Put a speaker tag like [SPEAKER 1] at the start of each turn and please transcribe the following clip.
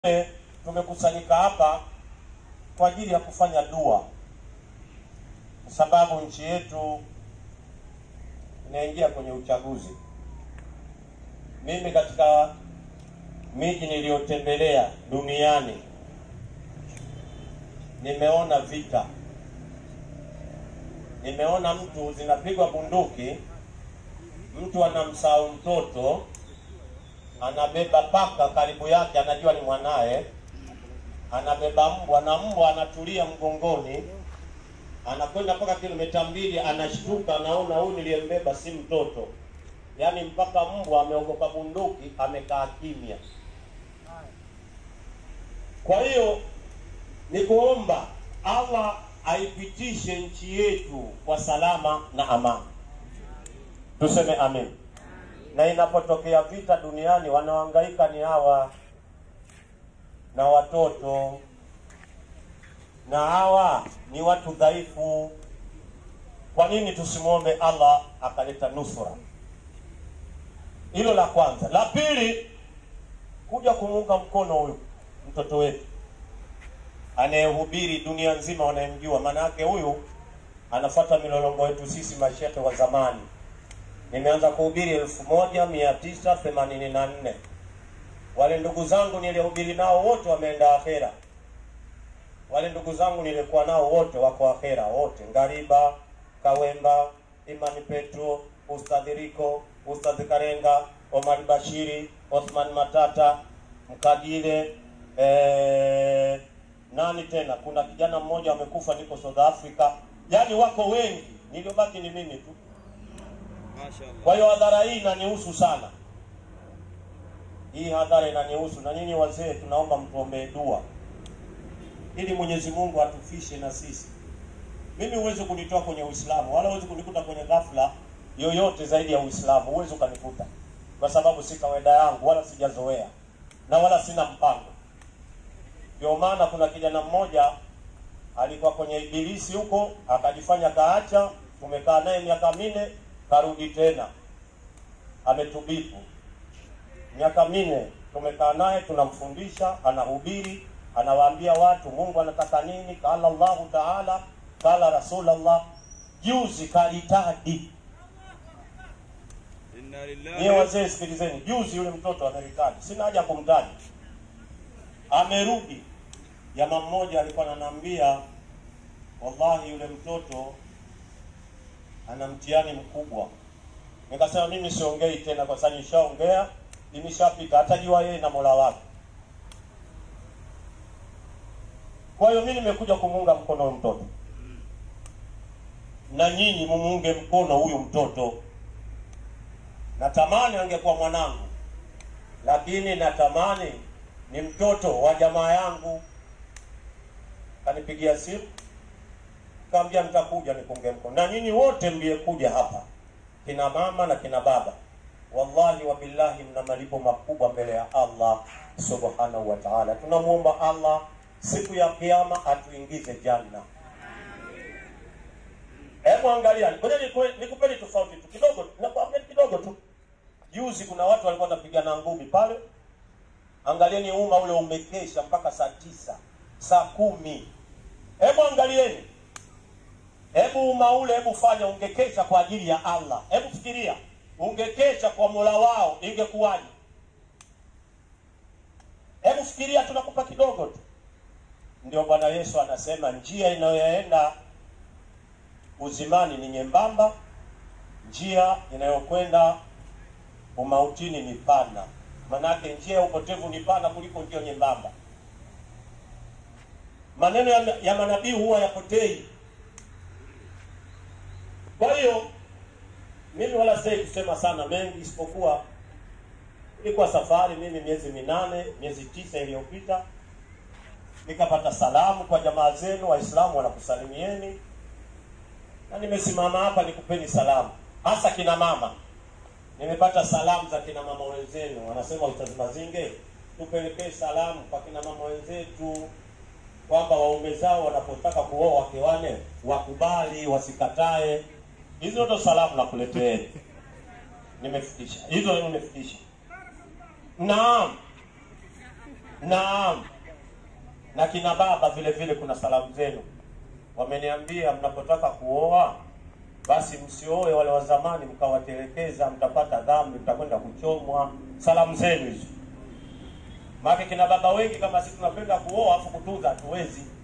[SPEAKER 1] Tumekusanyika hapa kwa ajili ya kufanya dua, kwa sababu nchi yetu inaingia kwenye uchaguzi. Mimi katika miji niliyotembelea duniani nimeona vita, nimeona mtu zinapigwa bunduki, mtu anamsahau mtoto, anabeba paka karibu yake, anajua ni mwanaye, anabeba mbwa na mbwa anatulia mgongoni, anakwenda mpaka kilomita mbili, anashtuka, anaona huyu niliyembeba si mtoto. Yaani mpaka mbwa ameogopa bunduki, amekaa kimya. Kwa hiyo ni kuomba Allah aipitishe nchi yetu kwa salama na amani, tuseme amen. Na inapotokea vita duniani, wanaohangaika ni hawa na watoto, na hawa ni watu dhaifu. Kwa nini tusimwombe Allah akaleta nusura? Hilo la kwanza. La pili, kuja kumuunga mkono huyu mtoto wetu anayehubiri dunia nzima wanayemjua. Maana yake huyu anafuata milolongo yetu sisi mashehe wa zamani. Nimeanza kuhubiri elfu moja mia tisa themanini na nne. Wale ndugu zangu nilihubiri nao wote wameenda akhera. Wale ndugu zangu nilikuwa nao wote wako akhera, wote Ngariba, Kawemba, Imani Petro, Ustadhi Riko, Ustadhi Karenga, Omar Bashiri, Othman Matata, Mkadile, eh, nani tena, kuna kijana mmoja amekufa, niko South Africa. Yaani wako wengi, niliobaki ni mimi tu. Kwa hiyo hadhara hii inanihusu sana, hii hadhara inanihusu, na nyinyi wazee, tunaomba mtuombee dua ili Mwenyezi Mungu atufishe na sisi. Mimi huwezi kunitoa kwenye Uislamu wala huwezi kunikuta kwenye ghafla yoyote zaidi ya Uislamu, huwezi ukanikuta, kwa sababu si kawaida yangu wala sijazoea na wala sina mpango. Ndio maana kuna kijana mmoja alikuwa kwenye ibilisi huko, akajifanya kaacha. Tumekaa naye miaka minne, karudi tena, ametubibu. Miaka minne tumekaa naye, tunamfundisha, anahubiri, anawaambia watu Mungu anataka nini, kala Allahu taala, kala Rasulullah. Juzi kalitadi
[SPEAKER 2] Inna
[SPEAKER 1] Niye
[SPEAKER 2] lillahi
[SPEAKER 1] wazee sikilizeni, juzi yule mtoto amerikani, sina haja kumtaja, amerudi. Jamaa mmoja alikuwa ananiambia, wallahi yule mtoto ana mtihani mkubwa. Nikasema mimi siongei tena, kwa sababu nishaongea, nimeshapita, atajua yeye na Mola wake. Kwa hiyo mimi nimekuja kumuunga mkono huyu mtoto, na nyinyi mumuunge mkono huyu mtoto. Natamani angekuwa mwanangu, lakini natamani ni mtoto wa jamaa yangu. Kanipigia simu kaambia nitakuja nikunge mkono, na nyinyi wote mliyekuja hapa, kina mama na kina baba, wallahi wa billahi, mna malipo makubwa mbele ya Allah subhanahu wa ta'ala. Tunamwomba Allah siku ya Kiyama atuingize janna. Hebu angalia, ngoja niku- nikupeni tofauti tu kidogo, nakwambia kidogo tu. Juzi kuna watu walikuwa wanapigana ngumi pale. Angalieni umma ule umekesha mpaka saa tisa, saa kumi. Hebu angalieni, hebu umma ule, hebu fanya, ungekesha kwa ajili ya Allah. Hebu fikiria, ungekesha kwa mola wao, ingekuwaje? Hebu fikiria, tunakupa kidogo tu. Ndio Bwana Yesu anasema njia inayoenda uzimani ni nyembamba, njia inayokwenda umautini ni pana. Manake njia ya upotevu ni pana kuliko njia nyembamba. Maneno ya, ya manabii huwa yapotei. Kwa hiyo mimi wala sitaki kusema sana mengi, isipokuwa ilikuwa safari mimi miezi minane miezi tisa iliyopita, nikapata salamu kwa jamaa zenu Waislamu wanakusalimieni, na nimesimama hapa nikupeni salamu, hasa kina mama nimepata salamu za kina mama wenzenu, wanasema Ustadh Mazinge, tupelekee salamu kwa kina mama wenzetu kwamba waume zao wanapotaka kuoa wake wane wakubali, wasikatae. Hizo ndo salamu nakuleteeni, nimefikisha hizo, nimefikisha. Naam, Naam, na kina baba vile vile, kuna salamu zenu. Wameniambia mnapotaka kuoa basi msioe wale wa zamani mkawatelekeza, mtapata dhambi, mtakwenda kuchomwa. Salamu zenu hizo. Maana kina baba wengi kama sisi tunapenda kuoa afu kutunza hatuwezi.